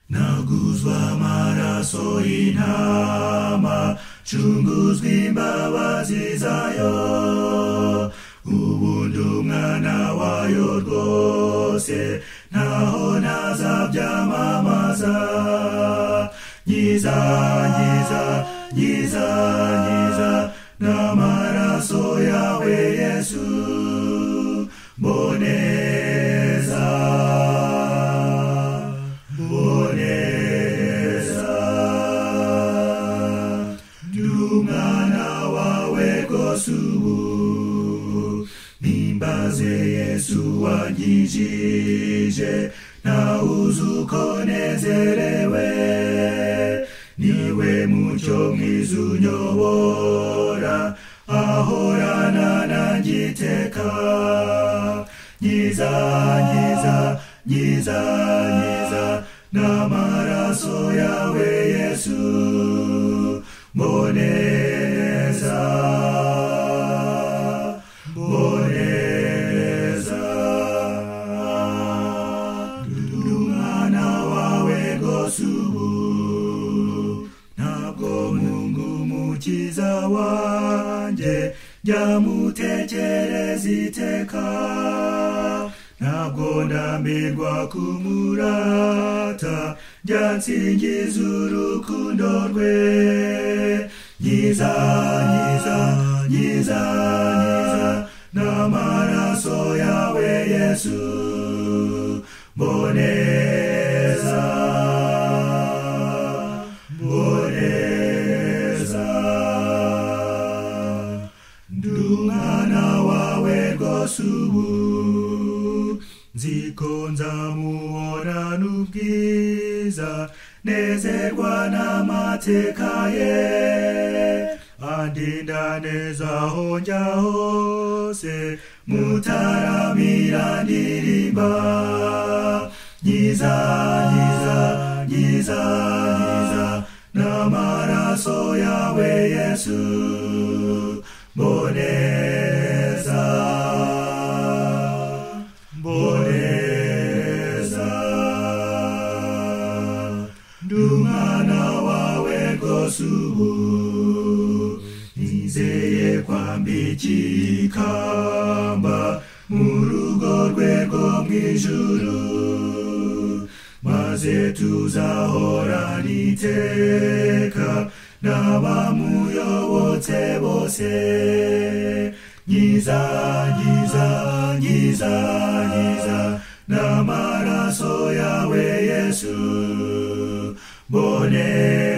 chunguzwa amaraso intama chunguzwa imbabazi zayo ubundi umwana wayo rwose naho nazabyamamaza nyiza nyiza nyiza nyiza n'amaraso yawe yesu mboneza mboneza ndumwana wawe rwose ubu nimbaze yesu wanyijije nawuze uko nezerewe niwe mucyo mwiza unyobora ahorana nangiteka nyiza nyiza nyiza nyiza n'amaraso yawe yesu mboneza mboneza ndumwana wawe rwose ubu ntabwo mungu mukiza wanjye jya mutekereza iteka ntabwo ndambirwa kumurata jya nsingiza urukundo rwe nyiza nyiza nyiza nyiza n'amaraso yawe yesu mboneza mboneza ndumwana wawe rwose ubu nziko nzamuhora n'ubwiza nezerwa n'amateka ye andinda neza aho njya hose mutaramira ndirimba nyiza nyiza nyiza nyiza n'amaraso yawe yesu mboneza mboneza ndumwana wawe rwose ubu nizeye kwambikira ikamba mu rugo rwe rwo mu ijuru maze tuzahorana iteka n'abamuyobotse bose nyiza nyiza nyiza nyiza n'amaraso yawe yesu mbonera